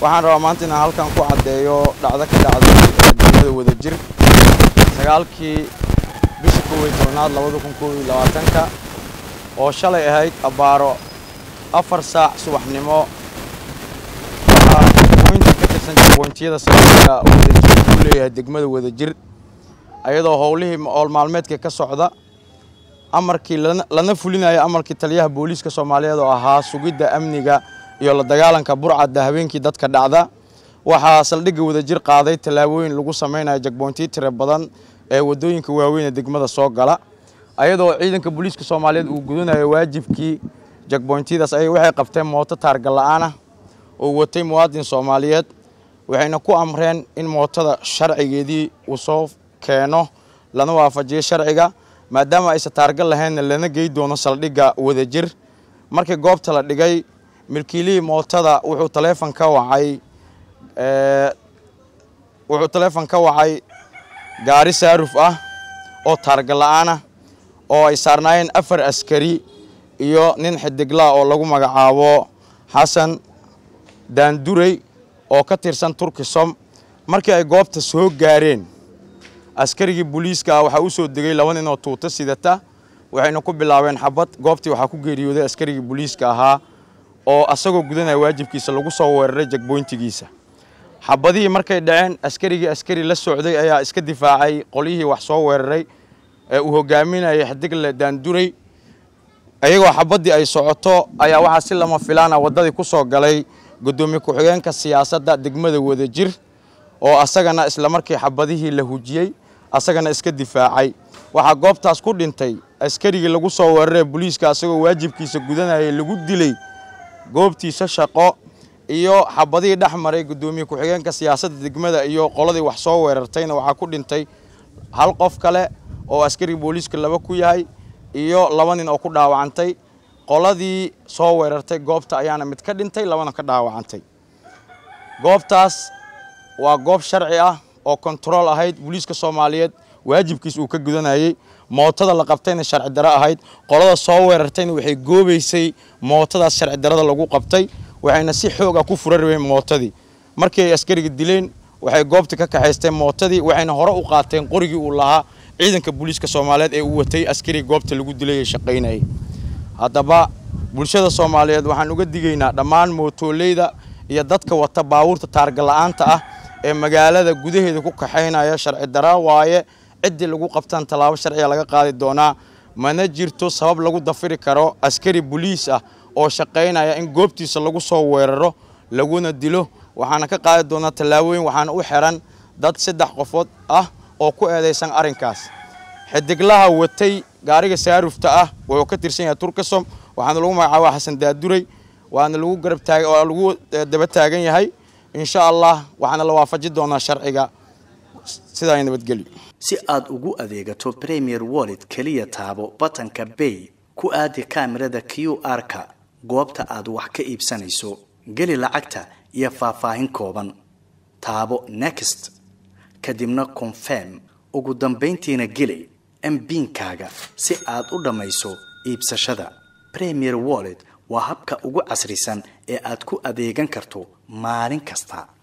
waxaan rabaa maanta inaan halkan ku caddeeyo dhacdo ka dhacday degmada wadajir sagaalkii bisha kow iyo tobnaad labada kun kow iyo labaatanka oo shalay ahayd abbaaro afar saac subaxnimo waxaa jagooyinka ka tirsan jagooyintiyada saldhigga wadajir ku leeyahay degmada wadajir ayadoo howlihii howl maalmeedka ka socda amarkii lana fulinaya amarkii taliyaha booliiska soomaaliyeed oo ahaa sugidda amniga iyo la dagaalanka burcadda habeenkii dadka dhacda waxaa saldhigga wadajir qaaday tallaabooyin lagu samaynayo jagboontiyo tiro badan ee waddooyinka waaweyn ee degmada soo gala ayadoo ciidanka booliiska soomaaliyeed uu gudanayo waajibkii jagboyntiyadaas ay waxay qabteen mooto taarga la'aan ah oo watay muwaadin soomaaliyeed waxayna ku amreen in mootada sharcigeedii uu soo keeno lana waafajiyo sharciga maadaama aysan taarga lahaynna lana gey doono saldhigga wadajir markii goobta la dhigay milkiilihii mootada wuxuu taleefon ka wacay wuxuu taleefon ka wacay gaari saaruf ah oo taarga la'aan ah oo ay saarnaayeen afar askari iyo nin xidiglaa oo lagu magacaabo xasan daandurey oo ka tirsan turkisom markii ay goobta soo gaareen askarigii booliiska ah waxaa u soo degay laba nin oo tuuto sidata waxayna ku bilaabeen xabad goobtii waxaa ku geeriyooday askarigii booliiska ahaa oo asagoo gudanaya waajibkiisa lagu soo weeraray jagboyntigiisa xabadihii markay dhaceen askarigii askari la socday ayaa iska difaacay qolyihii wax soo weeraray ee uu hogaaminayay xidigle daandurey iyagoo xabaddii ay socoto ayaa waxaa si lama filaana waddadii ku soo galay guddoomiye ku-xigeenka siyaasadda degmada wadajir oo asagana islamarkii xabadihii la hujiyey asagana iska difaacay waxaa goobtaas ku dhintay askarigii lagu soo weeraree booliiska asagoo waajibkiisa gudanayay lagu dilay goobtiisa shaqo iyo xabadihii dhex maray guddoomiye ku-xigeenka siyaasadda degmada iyo qoladii wax soo weerartayna waxaa ku dhintay hal qof kale oo askariga booliiska laba ku yahay iyo laba nin oo ku dhaawacantay qoladii soo weerartay goobta ayaana mid ka dhintay labana ka dhaawacantay goobtaas waa goob sharci ah oo kontarool ahayd booliiska soomaaliyeed waajibkiis uu ka gudanayey mootada la qabtayna sharci daro ahayd qolada soo weerartayna waxay goobaysay mootadaas sharci darada lagu qabtay waxayna si xoog ah ku fura rabeen mootadii markii ay askariga dileen waxay goobta ka kaxaysteen mootadii waxayna hore u qaateen qorigii uu lahaa ciidanka booliiska soomaaliyeed ee uu watay askariga goobta lagu dilay ee shaqaynayay haddaba bulshada soomaaliyeed waxaan uga digaynaa dhammaan mootoolleyda iyo dadka wata baabuurta taarga la'aanta ah ee magaalada gudaheeda ku kaxaynaya sharci dara waaye ciddii lagu qabtaan tallaabo sharciga laga qaadi doonaa mana jirto sabab lagu dafiri karo askari boliis ah oo shaqaynaya in goobtiisa lagu soo weeraro laguna dilo waxaana ka qaadi doonaa tallaabooyin waxaana u xiran dad saddex qofood ah oo ku eedaysan arrinkaas xidiglaha watay gaariga saarufta ah wuxuu ka tirsan yahay turkisom waxaana lagu magacaaba xasan daaduray waana lagu garab taag oo lagu daba taagan yahay insha allah waxaana la waafaji doonaa sharciga sidaa ay nabadgelyo si aad ugu adeegato premier wallet keliya taabo batanka bay ku aadi kaamirada q r-ka goobta aad wax ka iibsanayso geli lacagta iyo faahfaahin kooban taabo next kadibna confirm ugu dambayntiina geli mbiinkaaga si aad u dhammayso iibsashada premier wallet waa habka ugu casrisan ee aad ku adeegan karto maalin kasta